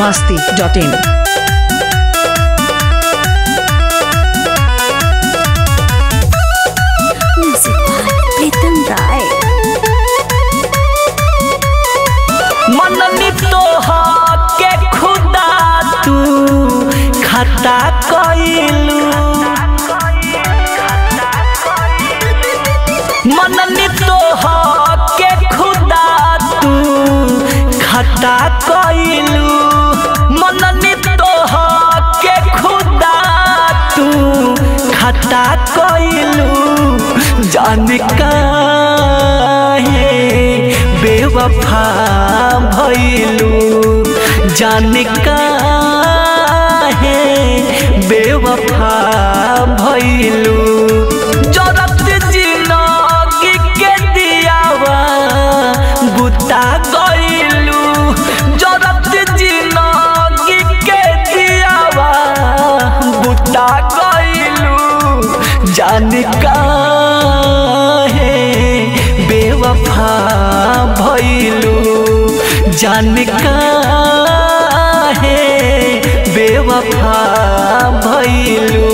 masti.in. Music by Pritam Rai. मननी तोहर के खुदा तू खता कइलू मननी तोहर के खुदा तू खता कइलू मननी तोहर के खुदा तू खता कइलू जान काहे बेवफा भइलू जान काहे बेवफा भइलू जरत जिनगी के दियावा बुता गइलू जरत जिनगी के दियावा बुता गइलू जान काहे बेवफा भइलू जान काहे बेवफा भइलू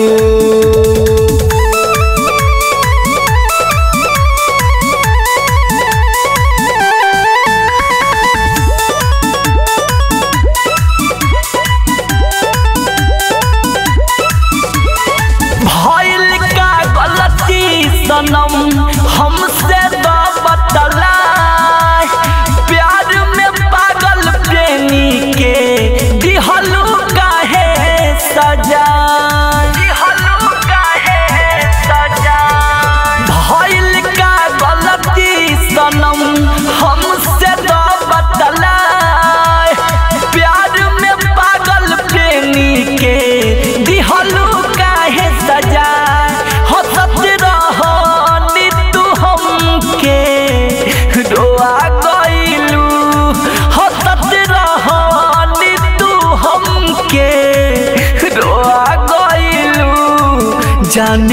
भइल का गलती सनम हमसे तो बतला प्यार में पागल प्रेमी के दिहलू काहे सजा दिहलू काहे सजा भइल का गलती सनम हमसे तो बतला प्यार में पागल प्रेमी के दिहलू काहे सजा हंसत रहनी तू हमके रोआ गइलू हंसत रहनी तू हमके रोआ गइलू जान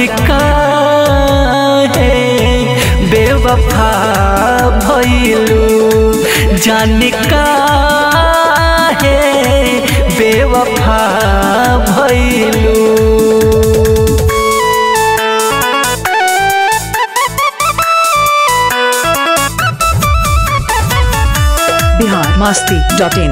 काहे बेवफा भइलू जान काहे बेवफा भइलू Bihar masti.in.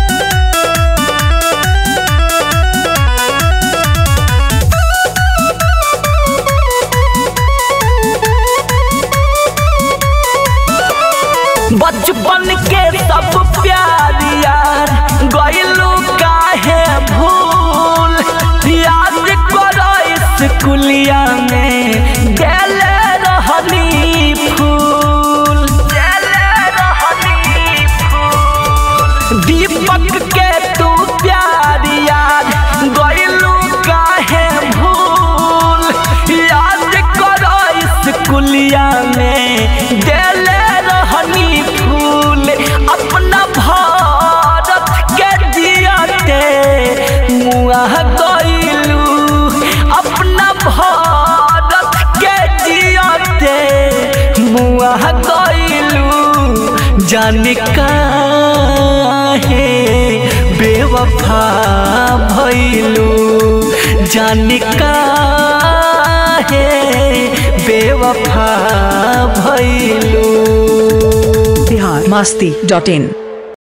बचपन के सब प्यार यार गइलू काहे भूल याद करो स्कूलिया में गेले रहनी फूल गेले रहनी फूल दीपक के तू प्यार यार गइलू काहे भूल याद करो स्कूलिया में गेले रहनी फूल अपना भारत के जियाते मुआ गइलू अपना भारत के जियाते मुआ गइलू जान काहे बेवफा भइलू जान काहे बेवफा भइलू Bihar masti.in.